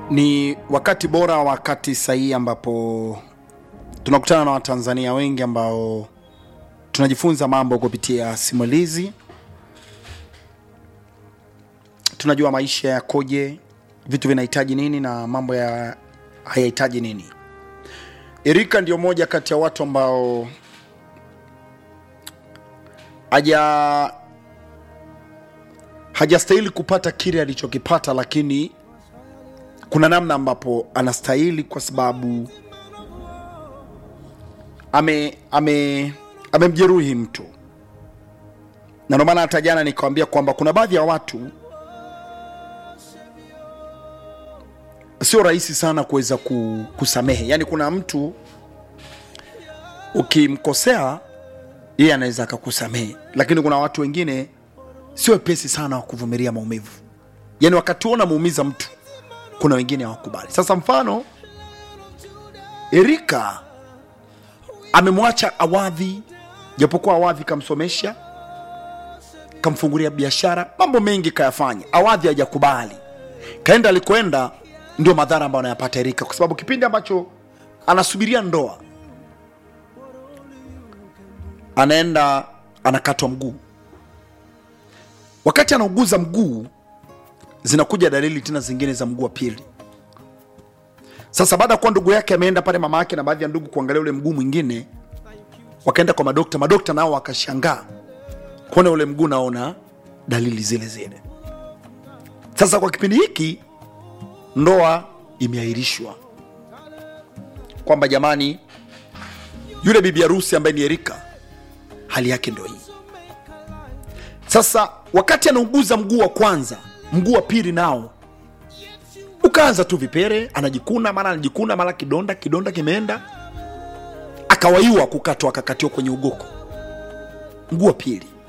Ni wakati bora, wakati sahihi ambapo tunakutana na Watanzania wengi ambao tunajifunza mambo kupitia simulizi. Tunajua maisha yakoje, vitu vinahitaji nini na mambo ya hayahitaji nini. Erika ndio moja kati ya watu ambao haja hajastahili kupata kile alichokipata, lakini kuna namna ambapo anastahili kwa sababu ame ame amemjeruhi mtu, na ndio maana hata jana nikawambia kwamba kuna baadhi ya watu sio rahisi sana kuweza ku- kusamehe. Yaani kuna mtu ukimkosea yeye anaweza akakusamehe, lakini kuna watu wengine sio wepesi sana wa kuvumilia maumivu. Yaani wakati huo unamuumiza mtu, kuna wengine hawakubali. Sasa mfano Erika amemwacha Awadhi, japokuwa Awadhi kamsomesha, kamfungulia biashara, mambo mengi kayafanya. Awadhi hajakubali, kaenda alikoenda, ndio madhara ambayo anayapata Erika, kwa sababu kipindi ambacho anasubiria ndoa anaenda anakatwa mguu. Wakati anauguza mguu, zinakuja dalili tena zingine za mguu wa pili. Sasa baada ya kuwa ndugu yake ameenda pale, mama yake na baadhi ya ndugu kuangalia ule mguu mwingine, wakaenda kwa madokta. Madokta nao wakashangaa kuona ule mguu naona dalili zile zile. Sasa kwa kipindi hiki ndoa imeahirishwa, kwamba jamani, yule bibi harusi ambaye ni Erika hali yake ndio hii. Sasa wakati anauguza mguu wa kwanza, mguu wa pili nao ukaanza tu vipere, anajikuna mara anajikuna mara kidonda, kidonda kimeenda, akawaiwa kukatwa, akakatiwa kwenye ugoko mguu wa pili.